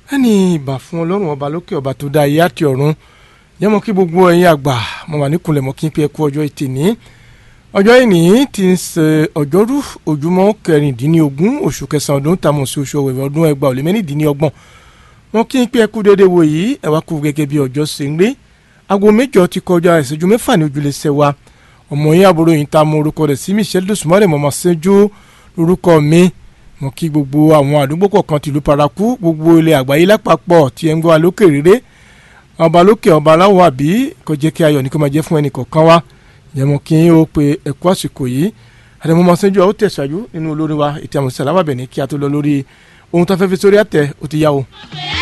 ẹni ìbà fún ọlọ́run ọba lókè ọba tó dá ayé àti ọ̀run yẹ́mọ̀ kí gbogbo ẹ̀yin àgbà mo wà níkùnlẹ̀ mọ́ kí n pe ẹ̀kú ọjọ́ ètè ní ọjọ́ ìní ti ń ṣe ọjọ́rú ojúmọ́ kẹrìndínlógún oṣù kẹsàn-án ọdún tàmọ̀ sí oṣù ọ̀wẹ̀wẹ̀ ọdún ẹgbàá òlé mẹ́rìndínlọ́gbọ̀n wọn kí n pe ẹ̀kú dédé wo yìí ẹ wá kú gẹ́gẹ́ bí ọjọ́ ṣe ń rí aago méjọ ti kọjá ìṣẹ́jú mẹ́fà ní ojúlé ṣẹ wa ọmọ yín àbúrò yìí ta mọ orúkọ rẹ̀ sí Michelle dosùmọ́rẹ̀ mọ̀mọ́ ṣẹ́jú lórúkọ mi mo kí gbogbo àwọn àdúgbò kọ̀ọ̀kan tìlú paraku gbogbo ilẹ̀ àgbáyé lápapọ̀ tí ẹ ń gbọ́ wa lókè rere ọba lókè ọba aláwọ̀ àbí kò jẹ́ kí ayọ̀ ní kó máa jẹ́ fún ẹnì kọ̀ọ̀kan wa ìyẹn mo kí n ó pe ẹ̀kú àsìkò yìí àdèmọ́ máa ṣẹ́jú ọ ó tẹ̀síwájú nínú olórin wa ètò àmọ̀sí alábàbẹ̀ ní kí a tó lọ lórí ohun tó fẹ́ fi sórí àtẹ ó ti yá o.